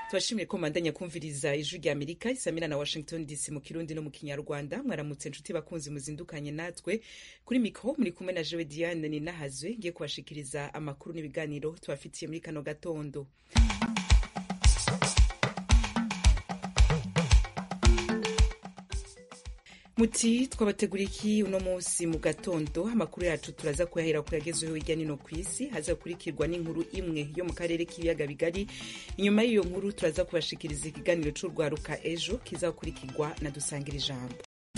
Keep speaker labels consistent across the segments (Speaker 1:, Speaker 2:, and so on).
Speaker 1: tubashimiye ko mandanya kumviriza ijwi rya amerika isamira na washington dc mu kirundi no mu kinyarwanda mwaramutse nshuti bakunzi muzindukanye natwe kuri mikro muri kumwe na jewe diane ninahazwe ngiye kubashikiriza amakuru n'ibiganiro tubafitiye muri kano gatondo muti twabategura iki uno munsi mu gatondo amakuru yacu turaza kuyahera ku yagezeho hirya no hino ku isi hazakurikirwa n'inkuru imwe yo mu karere k'ibiyaga bigari inyuma y'iyo nkuru turaza kubashikiriza ikiganiro c'urwaruka ejo kizakurikirwa na dusangira ijambo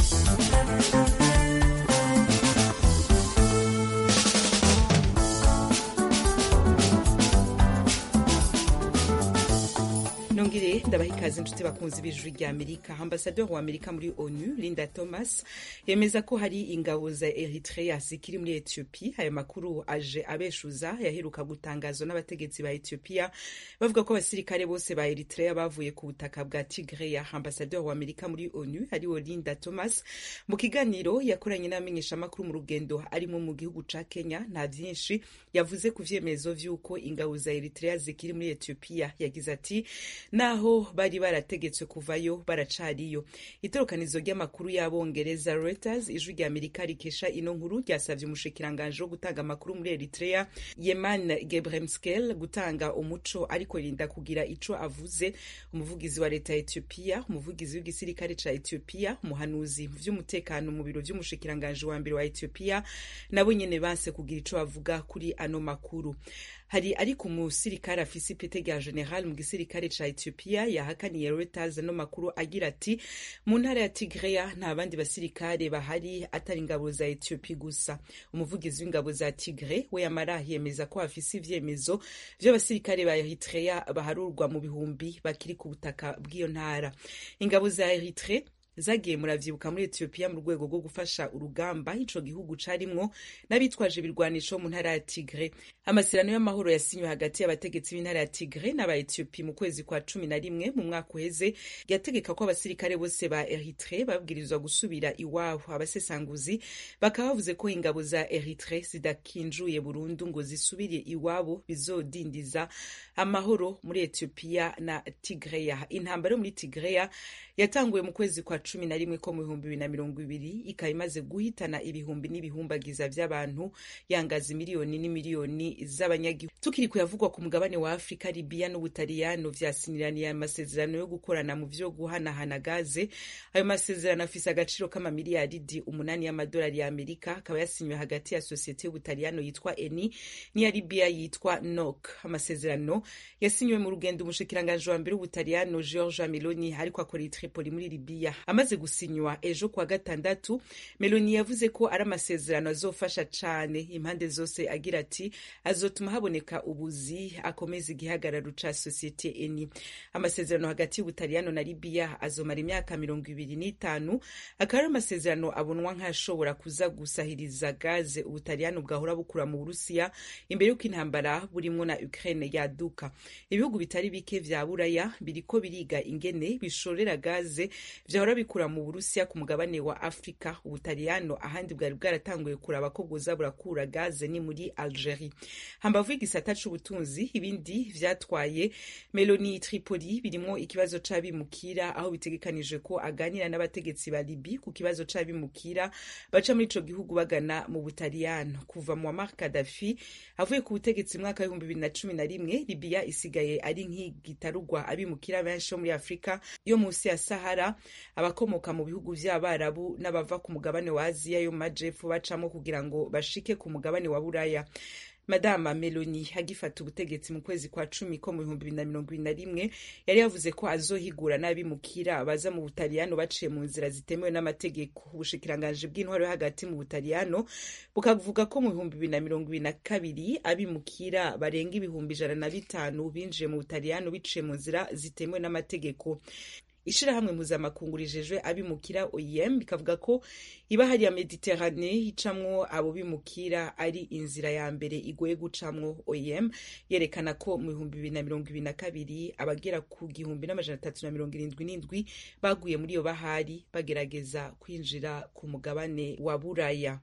Speaker 1: nongere ndabaha ikaze inshuti bakunzi b'ijwi rya amerika ambasaderi wa amerika muri onu linda thomas yemeza ko hari ingabo za eritrea zikiri muri ethiopia ayo makuru aje abeshuza yaheruka gutangazwa n'abategetsi ba ethiopia bavuga ko abasirikare bose ba eritrea bavuye ku butaka bwa tigreya ambasaderi wa amerika muri onu ariwo linda thomas mu kiganiro yakoranye n'abamenyeshamakuru mu rugendo arimo mu gihugu ca kenya nta vyinshi yavuze ku vyemezo vy'uko ingabo za eritrea zikiri muri ethiopia yagize ati naho bari barategetswe kuvayo baracariyo itorokanizo ry'amakuru y'abongereza reuters ijwi rya amerika rikesha ino nkuru ryasavye umushikiranganje wo gutanga amakuru muri eritrea yeman gebremskel gutanga umuco ariko rinda kugira ico avuze umuvugizi wa leta ya ethiopia umuvugizi w'igisirikare ca ethiopia umuhanuzi mu vy'umutekano mu biro vy'umushikiranganje wa mbere wa ethiopia nabo nyene banse kugira ico bavuga kuri ano makuru hari ariko umusirikare afise ipete rya general mu gisirikare ca ethiopia yahakaniye reuters ano makuru agira ati mu ntara ya tigreya nta bandi basirikare bahari atari ingabo za ethiopia gusa umuvugizi w'ingabo za tigre we yamara yemeza ko afise ivyemezo vy'abasirikare ba eritrea baharurwa mu bihumbi bakiri ku butaka bw'iyo ntara ingabo za eritre zagiye muravyibuka muri Ethiopia mu rwego rwo gufasha urugamba ico gihugu carimwo n'abitwaje ibirwanisho mu ntara ya Tigre amasezerano y'amahoro yasinywe hagati y'abategetsi b'intara ya Tigre n'aba Ethiopia mu kwezi kwa cumi na rimwe mu mwaka uheze yategeka ko abasirikare bose ba Eritre babwirizwa gusubira iwabo abasesanguzi bakaba bavuze ko ingabo za Eritre zidakinjuye burundu ngo zisubire iwabo bizodindiza amahoro muri Ethiopia na Tigreya intambara yo muri Tigreya yatanguye mu kwezi kwa cumi na rimwe ko mu bihumbi bibiri na mirongo ibiri ikaba imaze guhitana ibihumbi n'ibihumbagiza vy'abantu yangaza miliyoni n'imiliyoni z'abanyagihugu tukiri kuyavugwa ku mugabane wa afurika libiya n'ubutaliyano vyasiniraniye amasezerano yo gukorana mu vyo guhanahana gaze ayo masezerano afise agaciro k'amamiliyaridi umunani y'amadolari ya amerika akaba yasinywe hagati ya sosiyete y'ubutaliyano yitwa eni n'iya libiya yitwa nok amasezerano yasinywe mu rugendo umushikiranganji wa mbere w'ubutaliyano georgia meloni ariko akora i tripoli muri libiya amaze gusinywa ejo kuwa gatandatu meloni yavuze ko ari amasezerano azofasha cane impande zose agira ati azotuma haboneka ubuzi akomeza igihagararo ca sosiyete eni amasezerano hagati y'ubutaliyano na libiya azomara imyaka mirongo ibiri n'itanu akaba ari amasezerano abonwa nk'ashobora kuza gusahiriza gaze ubutaliyano bwahora bukura mu burusiya imbere y'uko intambara burimwo na ukraine yaduka ibihugu bitari bike vya buraya biriko biriga ingene bishorera gaze vyahora bikura mu burusiya ku mugabane wa afurika ubutaliyano ahandi bwari bwaratanguye kuraba ko bwoza burakura gaze ni muri algerie hambavu y'igisata c'ubutunzi ibindi vyatwaye meloni tripoli birimwo ikibazo c'abimukira aho bitegekanijwe ko aganira n'abategetsi ba libi ku kibazo c'abimukira baca muri ico gihugu bagana mu butaliyano kuva mu wamar kadafi avuye ku butegetsi mwaka w'ibihumbi bibiri na cumi na rimwe libiya isigaye ari nk'igitarugwa abimukira benshi bo muri afurika yo musi ya sahara abakomoka mu bihugu vy'abarabu n'abava ku mugabane wa aziya yo mu majepfo bacamo kugira ngo bashike ku mugabane wa buraya madama meloni agifata ubutegetsi mu kwezi kwa cumi ko mu bihumbi bibiri na mirongo ibiri na rimwe yari yavuze ko azohigura n'abimukira baza mu butaliyano baciye mu nzira zitemewe n'amategeko ubushikiranganji bw'intwaro yo hagati mu butaliyano bukavuga ko mu bihumbi bibiri na mirongo ibiri na kabiri abimukira barenga ibihumbi ijana na bitanu binjiye mu butaliyano biciye mu nzira zitemewe n'amategeko ishirahamwe mpuzamakungu rijejwe abimukira oem bikavuga ko ibahari ya mediterane icamwo abo bimukira ari inzira ya mbere igoye gucamwo oem yerekana ko mu bihumbi bibiri na mirongo ibiri na kabiri abagera ku gihumbi n'amajana atatu na mirongo irindwi n'indwi baguye muri iyo bahari bagerageza kwinjira ku mugabane wa buraya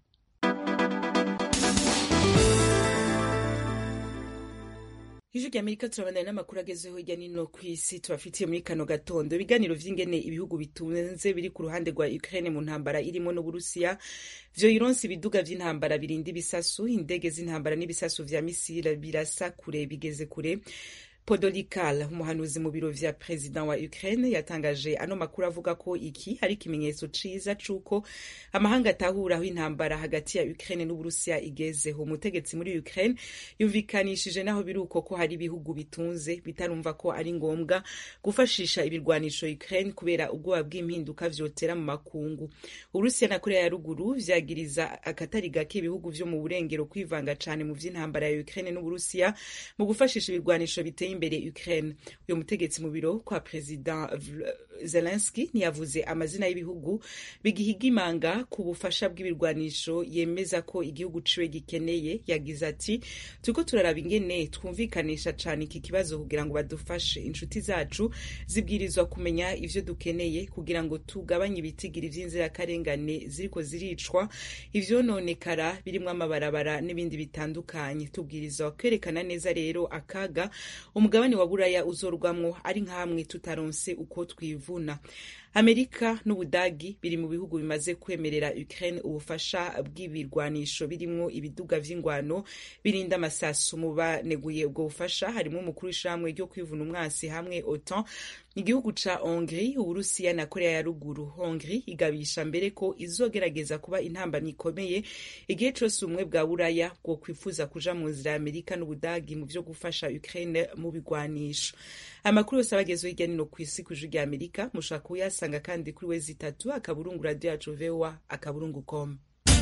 Speaker 1: ijwi rya amerika turabandanya n'amakuru agezeho hirya nino ku isi tubafitiye muri kano gatondo ibiganiro vy'ingene ibihugu bitunze biri ku ruhande rwa ukraine mu ntambara irimo n'uburusiya vyoyironse ibiduga vy'intambara birinda ibisasu indege z'intambara n'ibisasu vya misile birasa kure bigeze kure Podolykal umuhanuzi mu biro vya perezida wa Ukraine yatangaje ano makuru avuga ko iki ari ikimenyetso ciza c'uko amahanga atahuraho intambara hagati ya Ukraine n'Uburusiya igezeho umutegetsi muri Ukraine yumvikanishije naho biri uko ko hari ibihugu bitunze bitarumva ko ari ngombwa gufashisha ibirwanisho Ukraine kubera ubwoba bw'impinduka vyotera mu makungu Uburusiya na Korea ya ruguru vyagiriza akatari gake ibihugu vyo mu burengero kwivanga cane mu vy'intambara ya Ukraine n'Uburusiya mu gufashisha ibirwanisho biteye imbere Ukraine uyu mutegetsi mu biro kwa perezida Zelensky ntiyavuze amazina y'ibihugu bigihiga imanga ku bufasha bw'ibirwanisho yemeza ko igihugu ciwe gikeneye yagize ati turiko turaraba ingene twumvikanisha cane iki kibazo kugira ngo badufashe inshuti zacu zibwirizwa kumenya ivyo dukeneye kugira ngo tugabanye ibitigiri vy'inzirakarengane ziriko ziricwa ivyononekara birimwo amabarabara n'ibindi bitandukanye tubwirizwa kwerekana neza rero akaga umugabane wa buraya uzorwamwo ari nk'amwe tutaronse uko twivuna amerika n'ubudagi biri mu bihugu bimaze kwemerera ukraine ubufasha bw'ibirwanisho birimwo ibiduga vy'ingwano birinda amasasu mu baneguye ubwo bufasha harimo umukuru w'ishamwe ryo kwivuna umwasi hamwe otan igihugu ca hongrie uburusiya na korea ya ruguru hongrie igabisha mbere ko izogerageza kuba intambamyi ikomeye igihe cose ubumwe bwa buraya bwo kwifuza kuja mu nzira ya amerika n'ubudagi mu vyo gufasha ukraine mu bigwanisho amakuru yose abagezeho hirya nino kw'isi ku rya amerika mushobora kuyasanga kandi kuri wezi itatu akaburungu radio yacu voa akaburungu com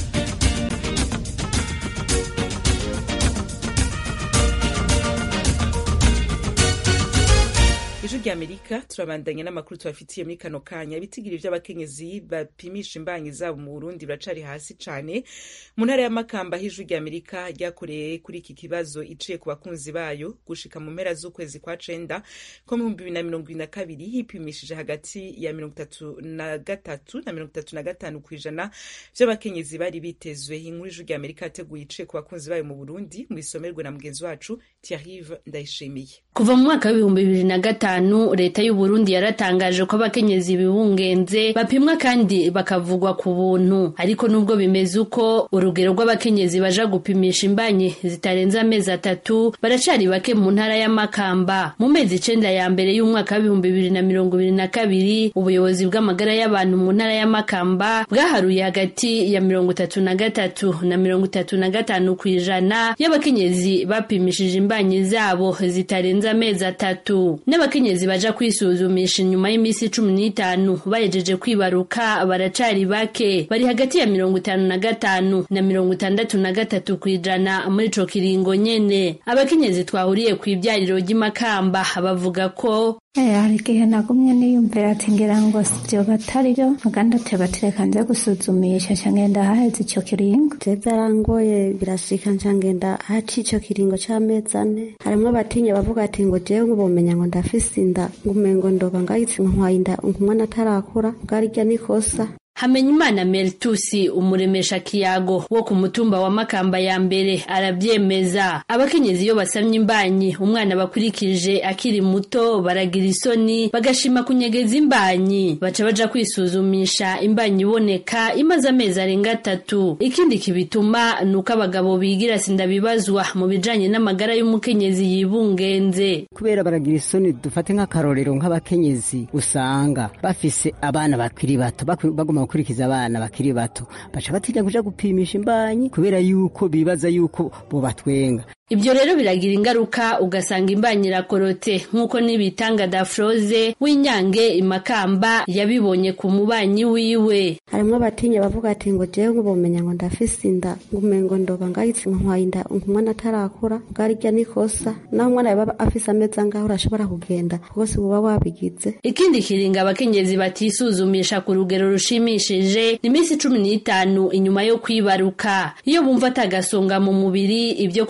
Speaker 1: ijwi rya amerika turabandanya n'amakuru tubafitiye muri kano kanya ibitigiri vy'abakenyezi bapimisha imbanyi zabo mu burundi biracari hasi cane mu ntara ya makamba aho ijwi rya amerika ryakoreye kuri iki kibazo iciye ku bakunzi bayo gushika mu mpera z'ukwezi kwa cenda ko mu bihumbi bibiri na mirongo ibiri na kabiri hipimishije hagati ya mirongo itatu na gatatu na mirongo itatu na gatanu kw'ijana vy'abakenyezi bari bitezwe inkuru ijwi rya amerika yateguye iciye ku bakunzi bayo mu burundi mu isomerwe na mugenzi wacu tiarive ndayishimiye
Speaker 2: kuva mu mwaka w'ibihumbi bibiri na gatanu leta y'u Burundi yaratangaje ko abakenyezi bibungenze bapimwa kandi bakavugwa ku buntu ariko nubwo bimeze uko urugero rw'abakenyezi baja gupimisha imbanyi zitarenze amezi atatu baracari bake mu ntara ya Makamba mu mezi icenda ya mbere y'umwaka w'ibihumbi bibiri na mirongo ibiri na kabiri ubuyobozi bw'amagara y'abantu mu ntara ya Makamba bwaharuye hagati ya mirongo itatu na gatatu na mirongo itatu na gatanu kw'ijana y'abakenyezi bapimishije imbanyi zabo zitarenze amezi atatu n'abakenyezi baja kwisuzumisha inyuma y'iminsi cumi n'itanu bahejeje kwibaruka baracari bake bari hagati ya mirongo itanu na gatanu na mirongo itandatu na gatatu kw'ijana muri ico kiringo nyene abakenyezi twahuriye kw'ibyariro ry'imakamba bavuga ko
Speaker 3: hari igihe nagumye niyumvira ati ngira ngo sivyo batari byo muganda ati batireka nze gusuzumisha nca ngenda haheze ico kiringo
Speaker 4: je vyarangoye birashika nca ngenda haci ico kiringo c'amezi ane harimwo abatinya bavuga ati ngo jewe ngubomenya ngo ndafise inda ngumengo ndoba ngahitse nkwaye inda umwana atarakura bwarirya nikosa
Speaker 2: Hamenyimana Meltusi umuremesha kiyago wo ku mutumba wa Makamba ya mbere aravyemeza abakenyezi iyo basamye imbanyi umwana bakurikije akiri muto baragira isoni bagashima kunyegeza imbanyi baca baja kwisuzumisha imbanyi iboneka imaze amezi arenga atatu ikindi kibituma nuko abagabo bigira sindabibazwa mu bijanye n'amagara y'umukenyezi yibungenze
Speaker 5: kubera baragira isoni dufate nk'akarorero nk'abakenyezi usanga bafise abana bakiri bato baguma gukurikiza abana bakiri bato baca batinya kuja gupimisha imbanyi kubera yuko bibaza yuko bo batwenga
Speaker 2: Ibyo rero biragira ingaruka ugasanga imbanyi irakorote nk'uko nibitanga Dafroze w'inyange imakamba yabibonye ku mubanyi wiwe
Speaker 4: harimwo abatinya bavuga ati ngo jewe ngubomenya ngo ndafise inda ngumengo ndoba ngahitse nkwaye inda umwana atarakura bwarirya nikosa naho umwana yaba afise amezi angahe urashobora kugenda kuko si uba wabigize
Speaker 2: ikindi kiringa abakenyezi batisuzumisha ku rugero rushimishije ni iminsi cumi n'itanu inyuma yo kwibaruka iyo bumva atagasonga mu mubiri ibyo kuja kwa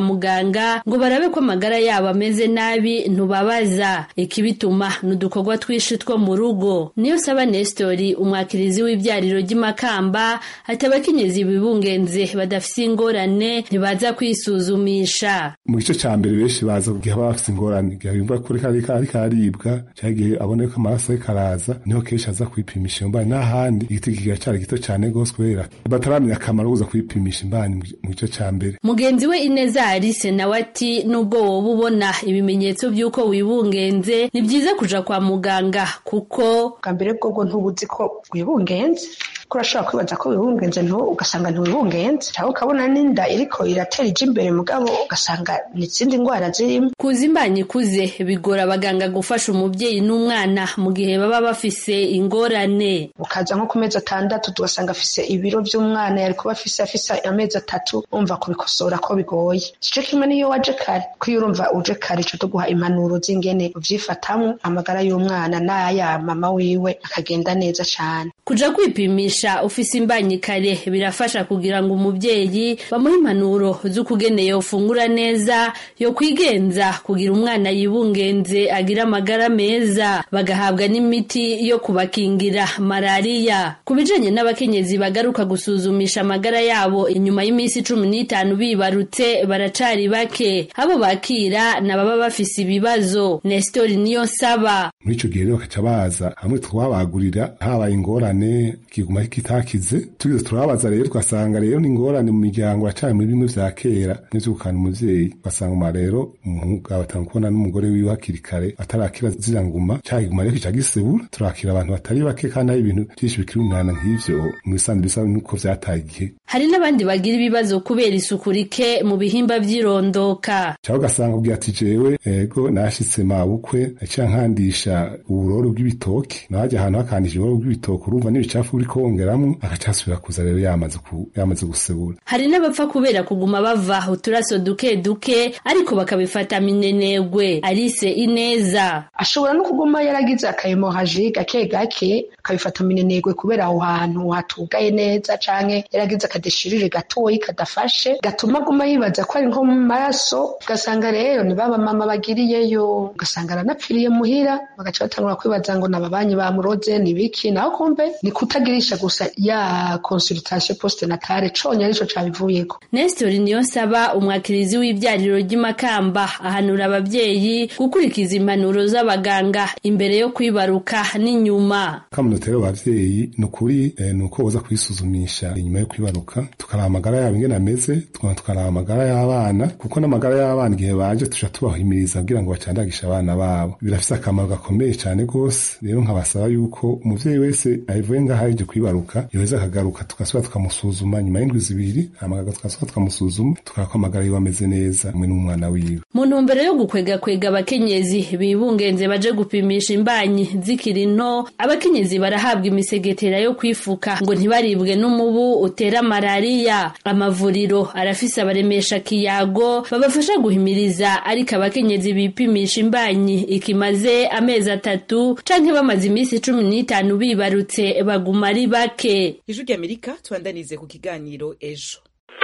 Speaker 2: muganga ngo barabe ko amagara yabo ameze nabi ntubabaza ikibituma ni udukorwa twinshi two mu rugo niyo saba nestori umwakirizi w'ibyariro ry'imakamba ati abakenyezi bibungenze badafise ingorane ntibaza kwisuzumisha
Speaker 6: mu gice cya mbere benshi baza igihe baba bafite ingorane igihe yumva kuri kari kari karibwa cyangwa igihe abona ko amaraso ye karaza niho kenshi aza kwipimisha iyo mbani n'ahandi igiti kigacari gito cyane rwose kubera bataramenya akamaro kuza kwipimisha imbani mu gice cya mbere
Speaker 2: mugenzi we ineza arise nawe ati nubwo woba ubona ibimenyetso by'uko wibungenze ni byiza kuja kwa muganga kuko
Speaker 7: bwa mbere bwobwo ntubuzi ko wibungenze ko urashobora kwibaza ko wibungenze ntu ugasanga ntiwibungenze cyangwa ukabona n'inda iriko iratera ija imbere mugabo ugasanga ni izindi ndwara zirimo
Speaker 2: kuza imbanyi ikuze bigora abaganga gufasha umubyeyi n'umwana mu gihe baba bafise ingorane
Speaker 7: ukaza nko ku mezi atandatu tugasanga afise ibiro by'umwana yari kuba afise afise amezi atatu umva kubikosora ko bigoye igice kimwe niyo waje kare ko iyo urumva uje kare ico tuguha impanuro z'ingene uvyifatamwo amagara y'umwana n'aya mama wiwe akagenda neza cane
Speaker 2: kuja kwipimisha ufise imbanyi kare birafasha kugira ngo umubyeyi bamuhe impanuro z'ukugene yofungura neza yo kwigenza kugira umwana yibungenze agira amagara meza bagahabwa n'imiti yo kubakingira malariya ku bijanye n'abakenyezi bagaruka gusuzumisha amagara yabo inyuma y'iminsi cumi n'itanu bibarutse baracari bake abo bakira nababa bafise ibibazo nestori niyo nsaba
Speaker 6: muri ico gihe rero bakaca baza hamwe twabagurira habaye ingorane kiguma kitakize tugize turababaza rero tugasanga rero ni ingorane mu miryango yacanye muri bimwe vya kera n'ivyo gukana umuvyeyi ugasanga uma rero umugabo atanga kubona n'umugore wiwe hakiri kare atarakira zira nguma cagiguma rero kica gisebura turakira abantu batari bake kandi hari ibintu vyinshi bikiri umwana nk'ivyo mu bisanzwe bisa nuko vyataye igihe
Speaker 2: hari n'abandi bagira ibibazo kubera isuku rike mu bihimba vy'irondoka
Speaker 6: cyangwa ugasanga ubwira ati jewe ego nashitse mabukwe naciye nkandisha uburoro bw'ibitoki nahaja ahantu hakandisha uburoro bw'ibitoki urumva n'ibicafu buri kongeramwo agaca asubira kuza rero yamaze ku yamaze gusebura
Speaker 2: hari n'abapfa kubera kuguma bava uturaso duke duke ariko bakabifata minenegwe arise ineza
Speaker 7: ashobora no kuguma yaragize akahemohaji gake gake akabifata minenegwe kubera aho hantu hatugaye neza canke yaragize akadeshirire gatoyi kadafashe gatuma aguma yibaza ko ari nko mu maraso ugasanga rero ni baba mama bagiriyeyo ugasanga aranapfiriye muhira bagaca batangura kwibaza ngo nababanyi bamuroze ni biki naho kumbe ni kutagirisha gusa ya consultation poste natale conye arico cabivuyeko
Speaker 2: nestori niyo nsaba umwakirizi w'ibyariro ry'imakamba ahanura ababyeyi gukurikiza impanuro z'abaganga imbere yo kwibaruka n'inyuma
Speaker 6: kamunotero abavyeyi ni ukuri eh, ni uko boza kwisuzumisha inyuma yo kwibaruka tukaraba amagara yabo ingene ameze tukaba tukaraba amagara y'abana kuko n'amagara y'abana igihe baje tuja tubahimiriza kugira ngo bacandagishe abana babo birafise akamaro gakomeye cane gose rero nkabasaba yuko umuvyeyi wese avuye ngaho aje kwibaruka yoheza akagaruka tugasubira tukamusuzuma nyuma y'indwi zibiri amagara tugasubira tukamusuzuma tukaraba ko amagara yiwe ameze neza hamwe n'umwana wiwe
Speaker 2: mu ntumbero yo gukwegakwega abakenyezi bibungenze baje gupimisha imbanyi zikiri nto abakenyezi barahabwa imisegetera yo kwifuka ngo ntibaribwe n'umubu utera malariya amavuriro arafise abaremesha kiyago babafasha guhimiriza ariko abakenyezi bipimisha imbanyi ikimaze amezi atatu canke bamaze iminsi cumi n'itanu bibarutse baguma ari bake
Speaker 1: ijwi ry'amerika tubandanize ku kiganiro ejo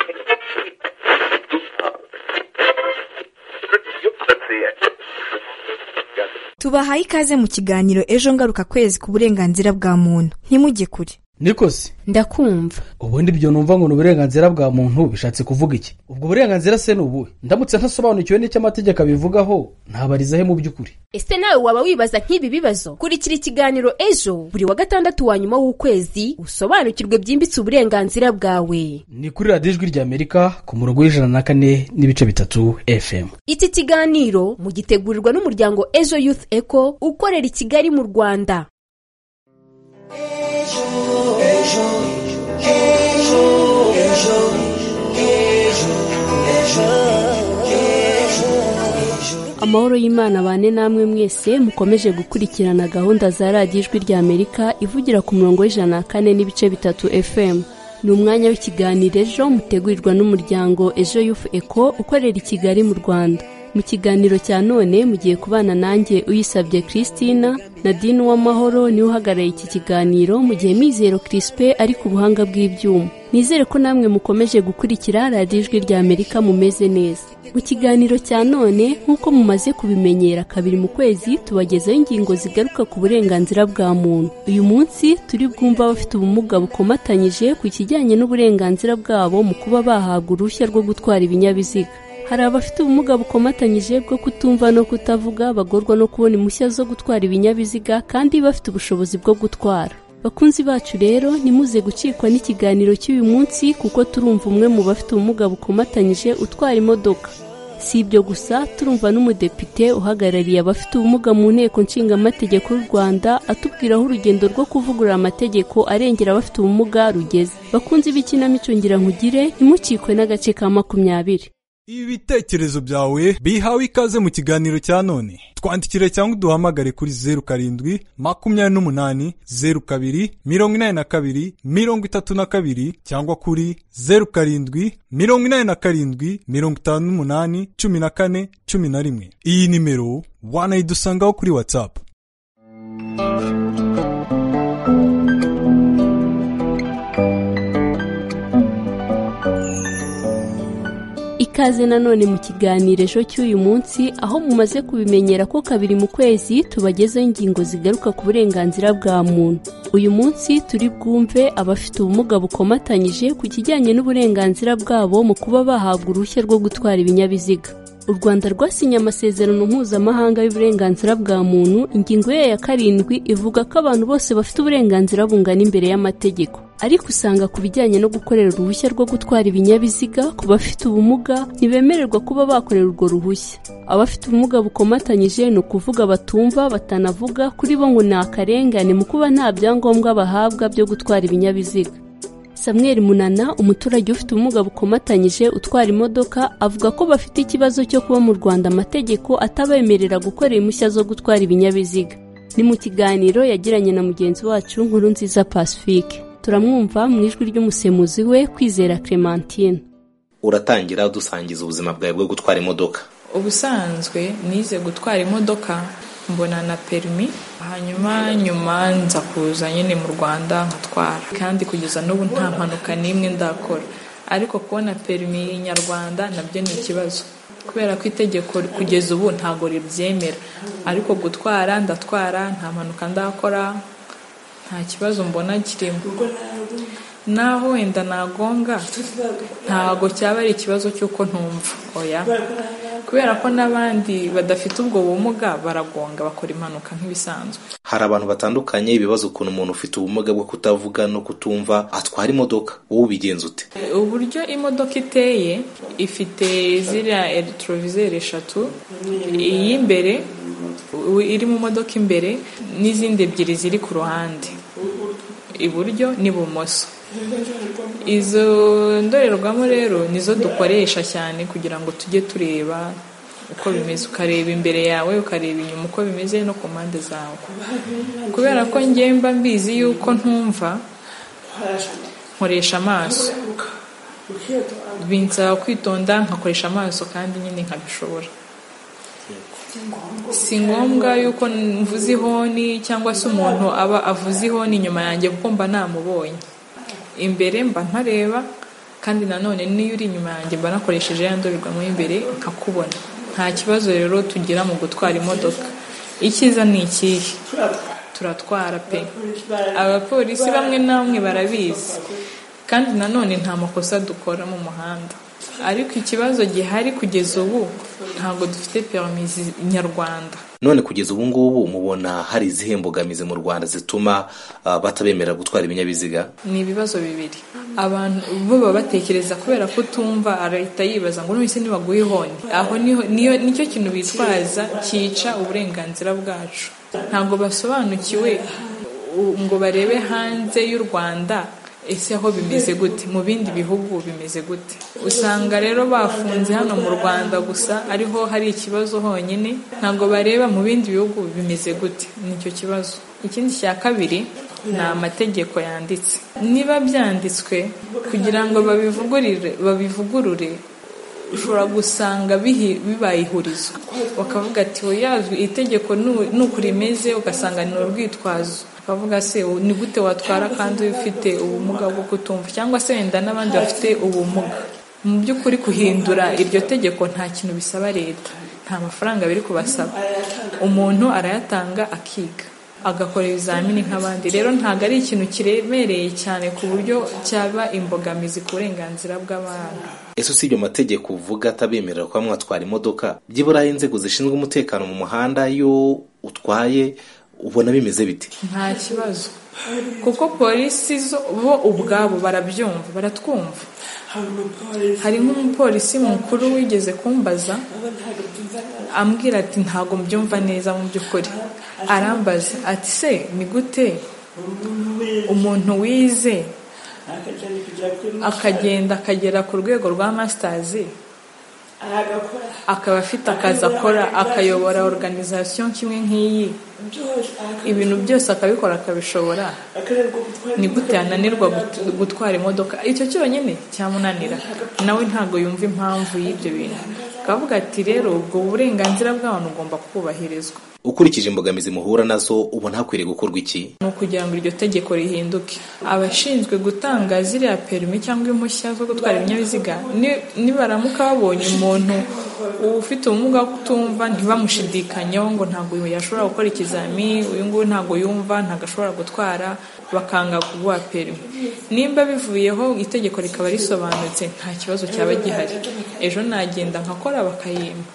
Speaker 8: tubahaye ikaze mu kiganiro ejo ngaruka kwezi ku burenganzira bwa muntu ntimujye kure
Speaker 9: nikosi
Speaker 10: ndakumva
Speaker 9: ubundi ibyo numva ngo ni uburenganzira bwa muntu bishatse kuvuga iki ubwo burenganzira se ni ubuhe ndamutse ntasobanukiwe n'icyo amategeko abivugaho ntabariza he mu by'ukuri
Speaker 10: ese nawe waba wibaza nk'ibi bibazo kurikira ikiganiro ejo buri wa gatandatu wa nyuma w'ukwezi usobanukirwe byimbitse uburenganzira bwawe
Speaker 9: ni kuri radiyo ijwi ry'amerika ku murongo w'ijana na kane n'ibice bitatu fm
Speaker 10: iki kiganiro mugitegurirwa n'umuryango ejo youth eco ukorera i kigali mu rwanda
Speaker 11: amahoro y'imana bane namwe mwese mukomeje gukurikirana gahunda za radiyo ijwi rya amerika ivugira ku murongo w'ijana na kane n'ibice bitatu fm ni umwanya w'ikiganiro ejo mutegurirwa n'umuryango ejo yufu eko ukorera i kigali mu rwanda mu kiganiro cya none mugiye kubana nanjye uyisabye christina nadine uwamahoro niwe uhagarariye iki kiganiro mu gihe mizero crispe ari ku buhanga bw'ibyuma nizere ko namwe mukomeje gukurikira radiyo ijwi rya amerika mumeze neza mu kiganiro cya none nk'uko mumaze kubimenyera kabiri mu kwezi tubagezaho ingingo zigaruka ku burenganzira bwa muntu uyu munsi turi bwumva abafite ubumuga bukomatanyije ku kijyanye n'uburenganzira bwabo mu kuba bahabwa uruhushya rwo gutwara ibinyabiziga hari abafite ubumuga bukomatanyije bwo kutumva no kutavuga bagorwa no kubona impushya zo gutwara ibinyabiziga kandi bafite ubushobozi bwo gutwara bakunzi bacu rero ntimuze gucikwa n'ikiganiro cy'uyu munsi kuko turumva umwe mu bafite ubumuga bukomatanyije utwara imodoka si ibyo gusa turumva n'umudepite uhagarariye abafite ubumuga mu nteko nshingamategeko y'u rwanda atubwira aho urugendo rwo kuvugurura amategeko arengera abafite ubumuga rugeze bakunze ibikinamico ngira nkugire ntimucikwe n'agace ka makumyabiri
Speaker 12: ibitekerezo byawe bihawe ikaze mu kiganiro cya none twandikire cyangwa uduhamagare kuri zeru karindwi makumyabiri n'umunani zeru kabiri mirongo inani na kabiri mirongo itatu na kabiri cyangwa kuri zeru karindwi mirongo inani na karindwi mirongo itanu n'umunani cumi na kane cumi na rimwe iyi nimero wanayidusangaho kuri watsapu
Speaker 11: ikaze nanone mu kiganiro ejo cy'uyu munsi aho mumaze kubimenyera ko kabiri mu kwezi tubagezaho ingingo zigaruka ku burenganzira bwa muntu uyu munsi turi bwumve abafite ubumuga bukomatanyije ku kijyanye n'uburenganzira bwabo mu kuba bahabwa uruhushya rwo gutwara ibinyabiziga u rwanda rwasinye amasezerano mpuzamahanga y'uburenganzira bwa muntu ingingo yayo ya karindwi ivuga ko abantu bose bafite uburenganzira bungana imbere y'amategeko ariko usanga ku bijyanye no gukorera uruhushya rwo gutwara ibinyabiziga ku bafite ubumuga ntibemererwa kuba bakorera urwo ruhushya abafite ubumuga bukomatanyije ni ukuvuga batumva batanavuga kuri bo ngo ni akarengane mu kuba nta byangombwa bahabwa byo gutwara ibinyabiziga Samuel Munana umuturage ufite ubumuga bukomatanyije utwara imodoka avuga ko bafite ikibazo cyo kuba mu Rwanda amategeko atabemerera gukorera impushya zo gutwara ibinyabiziga ni mu kiganiro yagiranye na mugenzi wacu nkuru nziza Pacifique turamwumva mu ijwi ry'umusemuzi we kwizera Clementine
Speaker 13: uratangira dusangiza ubuzima bwawe bwo gutwara imodoka
Speaker 14: ubusanzwe nize gutwara imodoka mbona na perimi hanyuma nyuma nza kuza nyine mu rwanda nkatwara kandi kugeza n'ubu nta mpanuka n'imwe ndakora ariko kubona perimi nyarwanda nabyo ni ikibazo kubera ko itegeko kugeza ubu ntabwo ribyemera ariko gutwara ndatwara nta mpanuka ndakora nta kibazo mbona kirimo naho wenda nagonga ntabwo cyaba ari ikibazo cy'uko ntumva oya kubera ko n'abandi badafite ubwo bumuga baragonga bakora impanuka nk'ibisanzwe
Speaker 13: hari abantu batandukanye ibibazo ukuntu umuntu ufite ubumuga bwo kutavuga no kutumva atwara imodoka wowe ubigenza ute
Speaker 14: uburyo imodoka iteye ifite ziriya electrovizeri eshatu iy'imbere iri mu modoka imbere n'izindi ebyiri ziri ku ruhande iburyo n'ibumoso izo ndorerwamo rero nizo dukoresha cyane kugira ngo tujye tureba uko bimeze ukareba imbere yawe ukareba inyuma uko bimeze no ku mpande zawe kubera ko ngemba mbizi yuko ntumva nkoresha amaso binsaba kwitonda nkakoresha amaso kandi nyine nkabishobora si ngombwa yuko mvuze ihoni cyangwa se umuntu aba avuze ihoni inyuma yanjye kuko mba namubonye imbere mba ntareba kandi nanone n'iyo uri inyuma yanjye mba nakoresheje ya ndorerwamo y'imbere nkakubona nta kibazo rero tugira mu gutwara imodoka icyiza ni ikihe turatwara pe abapolisi bamwe na bamwe barabizi kandi nanone nta makosa dukora mu muhanda ariko ikibazo gihari kugeza ubu ntabwo dufite perimizi nyarwanda
Speaker 13: none kugeza ubu ngubu mubona hari izihe mbogamizi mu rwanda zituma batabemerera gutwara ibinyabiziga
Speaker 14: ni ibibazo bibiri abantu bo baba batekereza kubera ko utumva arahita yibaza ngo none nibaguhe ihoni aho niyo nicyo kintu bitwaza cyica uburenganzira bwacu ntabwo basobanukiwe ngo barebe hanze y'u rwanda ese aho bimeze gute mu bindi bihugu bimeze gute usanga rero bafunze hano mu rwanda gusa ariho hari ikibazo honyine ntabwo bareba mu bindi bihugu bimeze gute nicyo kibazo ikindi cya kabiri ni amategeko yanditse niba byanditswe kugira ngo babivugurure babivugurure ushobora gusanga bibaye ihurizo bakavuga ati yazwi itegeko nuko rimeze ugasanga ni urwitwazo ukavuga se ni gute watwara kandi ufite ubumuga bwo kutumva cyangwa se wenda n'abandi bafite ubumuga mu by'ukuri kuhindura iryo tegeko nta kintu bisaba leta nta mafaranga biri kubasaba umuntu arayatanga akiga agakora ibizamini nk'abandi rero ntabwo ari ikintu kiremereye cyane ku buryo cyaba imbogamizi ku burenganzira bw'abantu
Speaker 13: ese usibye amategeko uvuga atabemerera kuba mwatwara imodoka byibura inzego zishinzwe umutekano mu muhanda iyo utwaye ubona bimeze bite
Speaker 14: nta kibazo kuko polisi zo bo ubwabo barabyumva baratwumva hari nk'umupolisi mukuru wigeze kumbaza ambwira ati ntabwo mbyumva neza mu by'ukuri arambaza ati se ni gute umuntu wize akagenda akagera ku rwego rwa masitazi akaba afite akazi akora akayobora organization kimwe nk'iyi ibintu byose akabikora akabishobora ni gute yananirwa gutwara imodoka icyo cyonyine cyamunanira nawe ntabwo yumva impamvu y'ibyo bintu akavuga ati rero ubwo burenganzira bw'abantu ugomba kubahirizwa
Speaker 13: ukurikije imbogamizi muhura nazo ubona hakwiriye gukorwa iki
Speaker 14: ni ukugira ngo iryo tegeko rihinduke abashinzwe gutanga ziriya perimi cyangwa impushya zo gutwara ibinyabiziga nibaramuka babonye umuntu ufite ubumuga bwo kutumva ntibamushidikanyeho ngo ntabwo yashobora gukora ikizami uyu nguyu ntabwo yumva ntabwo ashobora gutwara bakanga kuguha perimi nimba bivuyeho itegeko rikaba risobanutse nta kibazo cyaba gihari ejo nagenda nkakora bakayimba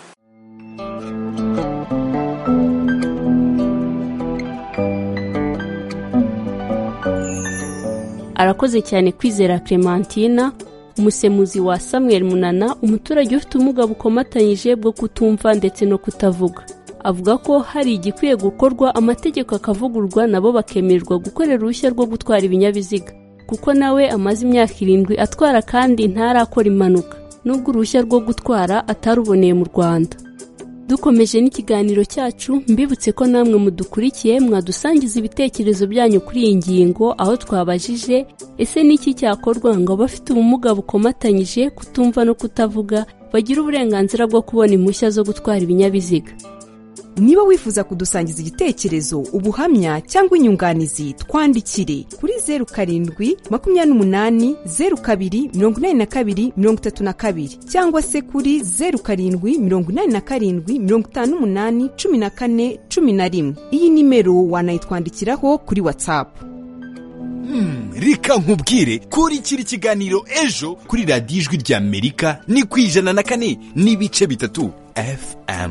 Speaker 11: arakoze cyane kwizera clementina umusemuzi wa samuel munana umuturage ufite ubumuga bukomatanyije bwo kutumva ndetse no kutavuga avuga ko hari igikwiye gukorwa amategeko akavugurwa nabo bakemererwa gukorera uruhushya rwo gutwara ibinyabiziga kuko nawe amaze imyaka irindwi atwara kandi ntarakora impanuka nubwo uruhushya rwo gutwara ataruboneye mu rwanda dukomeje n'ikiganiro cyacu mbibutse ko namwe mudukurikiye mwadusangiza ibitekerezo byanyu kuri iyi ngingo aho twabajije ese n'iki cyakorwa ngo abafite ubumuga bukomatanyije kutumva no kutavuga bagire uburenganzira bwo kubona impushya zo gutwara ibinyabiziga
Speaker 15: niba wifuza kudusangiza igitekerezo ubuhamya cyangwa inyunganizi twandikire kuri zeru karindwi makumyabiri n'umunani zeru kabiri mirongo inani na kabiri mirongo itatu na kabiri cyangwa se kuri zeru karindwi mirongo inani na karindwi mirongo itanu n'umunani cumi na kane cumi na rimwe iyi nimero wanayitwandikiraho kuri watsapu
Speaker 16: reka nkubwire kurikira ikiganiro ejo kuri radiyo ijwi ry'amerika ni ku ijana na kane n'ibice bitatu fm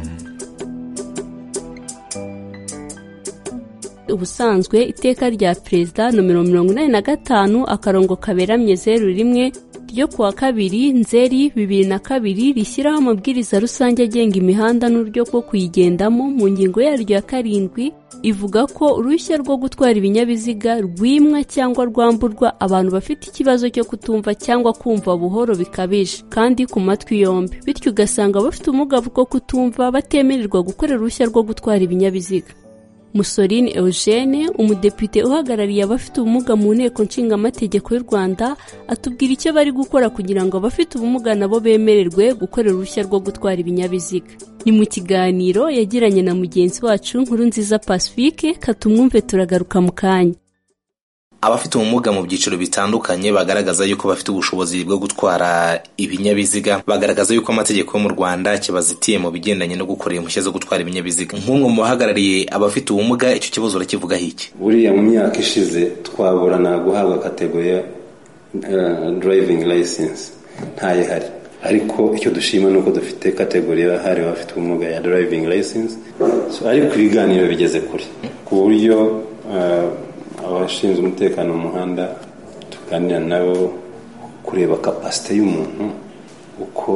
Speaker 11: ubusanzwe iteka rya perezida nomero mirongo inani na gatanu akarongo kaberamye zeru rimwe ryo kuwa kabiri nzeri bibiri na kabiri rishyiraho amabwiriza rusange agenga imihanda n'uburyo bwo kuyigendamo mu ngingo yaryo ya karindwi ivuga ko uruhushya rwo gutwara ibinyabiziga rwimwa cyangwa rwamburwa abantu bafite ikibazo cyo kutumva cyangwa kumva buhoro bikabije kandi ku matwi yombi bityo ugasanga abafite ubumuga bwo kutumva batemererwa gukorera uruhushya rwo gutwara ibinyabiziga musoline eugene umudepite uhagarariye abafite ubumuga mu nteko nshingamategeko y'u rwanda atubwira icyo bari gukora kugira ngo abafite ubumuga nabo bemererwe gukorera uruhushya rwo gutwara ibinyabiziga ni mu kiganiro yagiranye na mugenzi wacu nkuru nziza pacifique katumwumve turagaruka mu kanya
Speaker 13: abafite ubumuga mu byiciro bitandukanye bagaragaza yuko bafite ubushobozi bwo gutwara ibinyabiziga bagaragaza yuko amategeko yo mu rwanda kibazitiye mu bigendanye no gukorera impushya zo gutwara ibinyabiziga nk'umwe mu bahagarariye abafite ubumuga icyo kibazo urakivugaho iki
Speaker 17: buriya mu myaka ishize twaburana guhabwa kategori ya driving license ntayihari ariko icyo dushima ni uko dufite kategori yahariwe abafite ubumuga ya driving license ariko ibiganiro bigeze kure ku buryo abashinzwe umutekano mu muhanda tuganira nabo kureba kapasite y'umuntu uko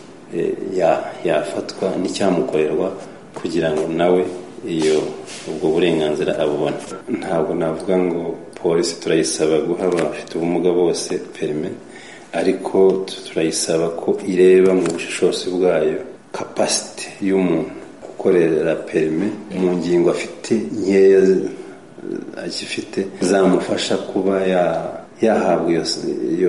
Speaker 17: yafatwa n'icyamukorerwa kugira ngo nawe iyo ubwo burenganzira abubona ntabwo navuga ngo polisi turayisaba guha abafite ubumuga bose perime ariko turayisaba ko ireba mu bushishozi bwayo kapasite y'umuntu gukorera perime mu ngingo afite nkeya agifite zamufasha kuba yahabwa iyo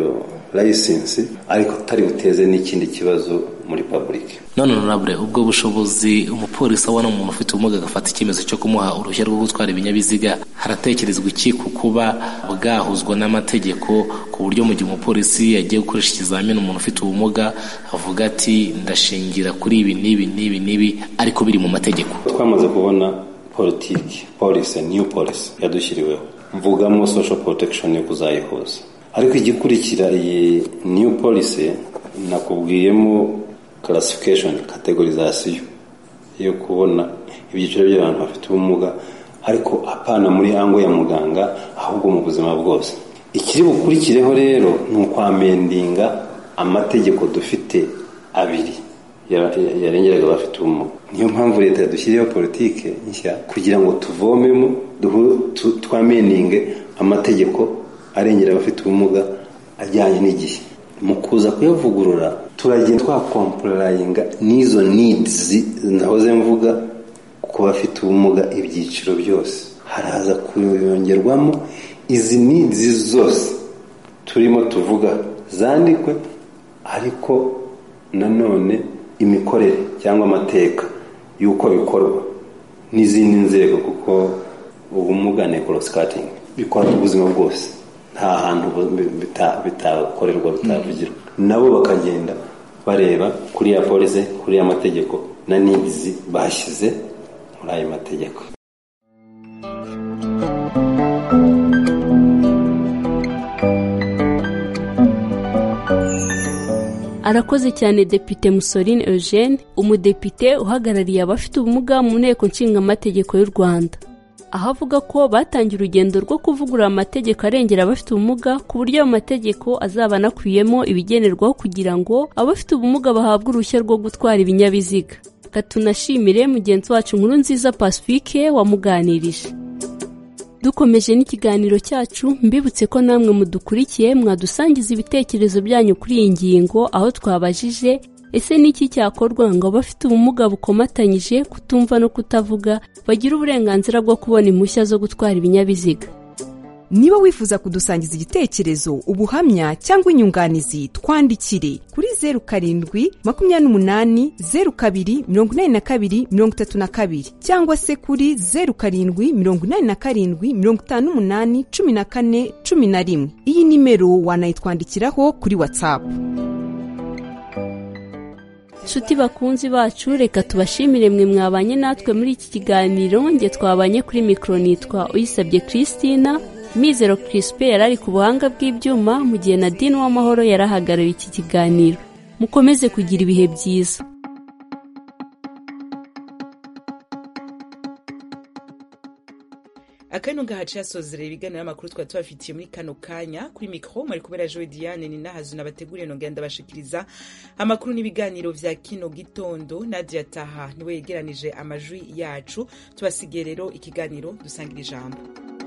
Speaker 17: layisensi ariko atari buteze n'ikindi kibazo muri public
Speaker 13: none honorable ubwo bushobozi umupolisi abona umuntu ufite ubumuga agafata icyemezo cyo kumuha uruhushya rwo gutwara ibinyabiziga haratekerezwa iki ku kuba bwahuzwa n'amategeko ku buryo mu gihe umupolisi yagiye gukoresha ikizamini umuntu ufite ubumuga avuga ati ndashingira kuri ibi n'ibi n'ibi n'ibi ariko biri mu mategeko
Speaker 17: twamaze kubona politiki polisi new policy yadushyiriweho mvugamo social protection yo kuzayihuza ariko igikurikira iyi new policy nakubwiyemo classification categorization yo kubona ibyiciro by'abantu bafite ubumuga ariko apana muri ango ya muganga ahubwo mu buzima bwose ikiri bukurikireho rero ni ukwamendinga amategeko dufite abiri yarengeraga abafite ubumuga niyo mpamvu leta yadushyiriyeho politike nshya kugira ngo tuvomemo twameninge amategeko arengera abafite ubumuga ajyanye n'igihe mu kuza kuyavugurura turagenda twakomporayinga n'izo nidizi nahoze mvuga ku bafite ubumuga ibyiciro byose haraza kuyongerwamo izi nidizi zose turimo tuvuga zandikwe ariko nanone imikorere cyangwa amateka y'uko bikorwa n'izindi nzego kuko ubumuga nekorosikatingi bikora ubuzima bwose nta hantu bitakorerwa bitavugirwa nabo bakagenda bareba kuri ya polisi kuri ya mategeko na nidizi bashyize muri ayo mategeko
Speaker 11: arakoze cyane depite musorine eugene umudepite uhagarariye abafite ubumuga mu nteko nshingamategeko y'u rwanda aho avuga ko batangiye urugendo rwo kuvugurura amategeko arengera abafite ubumuga ku buryo ayo mategeko azaba anakubiyemo ibigenerwaho kugira ngo abafite ubumuga bahabwe uruhushya rwo gutwara ibinyabiziga katunashimire mugenzi wacu nkuru nziza pacifique wamuganirije dukomeje n'ikiganiro cyacu mbibutse ko namwe mudukurikiye mwadusangiza ibitekerezo byanyu kuri iyi ngingo aho twabajije ese ni iki cyakorwa ngo abafite ubumuga bukomatanyije kutumva no kutavuga bagire uburenganzira bwo kubona impushya zo gutwara ibinyabiziga
Speaker 15: niba wifuza kudusangiza igitekerezo ubuhamya cyangwa inyunganizi twandikire kuri zeru karindwi makumyabiri n'umunani zeru kabiri mirongo inani na kabiri mirongo itatu na kabiri cyangwa se kuri zeru karindwi mirongo inani na karindwi mirongo itanu n'umunani cumi na kane cumi na rimwe iyi nimero wanayitwandikiraho kuri watsapu
Speaker 11: nshuti bakunzi bacu reka tubashimire mwe mwabanye natwe muri iki kiganiro nge twabanye kuri mikoro nitwa uyisabye christina mizero kirisipe yari ari ku buhanga bw'ibyuma mu gihe na dini w'amahoro yari ahagarariye iki kiganiro mukomeze kugira ibihe byiza
Speaker 1: akano gahaca yasozerera ibiganiro n'amakuru twari tubafitiye muri kano kanya kuri mikoro mwari kubera joe diane ni nahazu nabateguriye nongera ndabashikiriza amakuru n'ibiganiro vya kino gitondo nadia taha niwe yegeranije amajwi yacu tubasigiye rero ikiganiro dusangira ijambo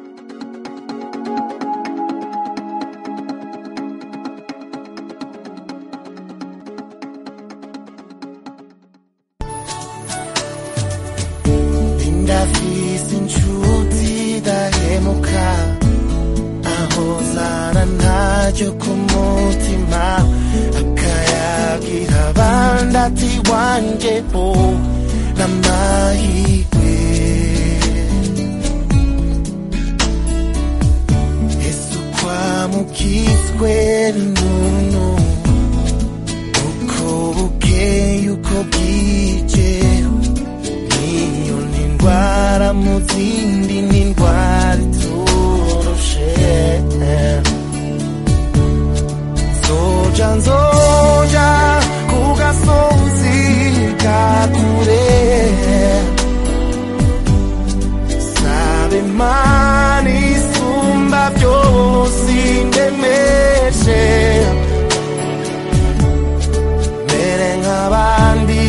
Speaker 18: ndafise inshuti dahemuka aho zana ntacyo ku mutima akayagira abandi ati wanjye bo n'amahirwe ese ukwamukizwe n'umuntu uko bukeye uko bwije niyo ni indwara mu zindi ni indwara iturushe nzoja nzoja ku gasozi ka kure sabe imana isumba byose indemeshe mere nk'abandi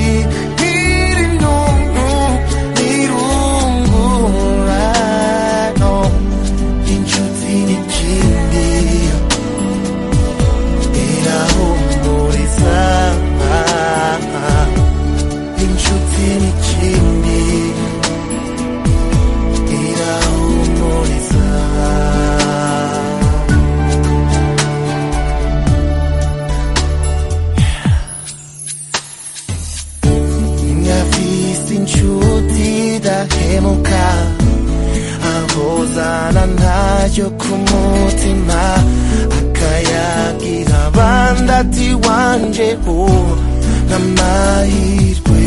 Speaker 18: nkiri ntuntu nirungurano umusigati wanje ho n'amahirwe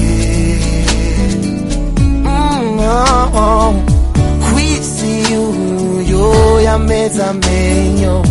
Speaker 18: Mm, oh, oh. kwisi yuyo yameza amenyo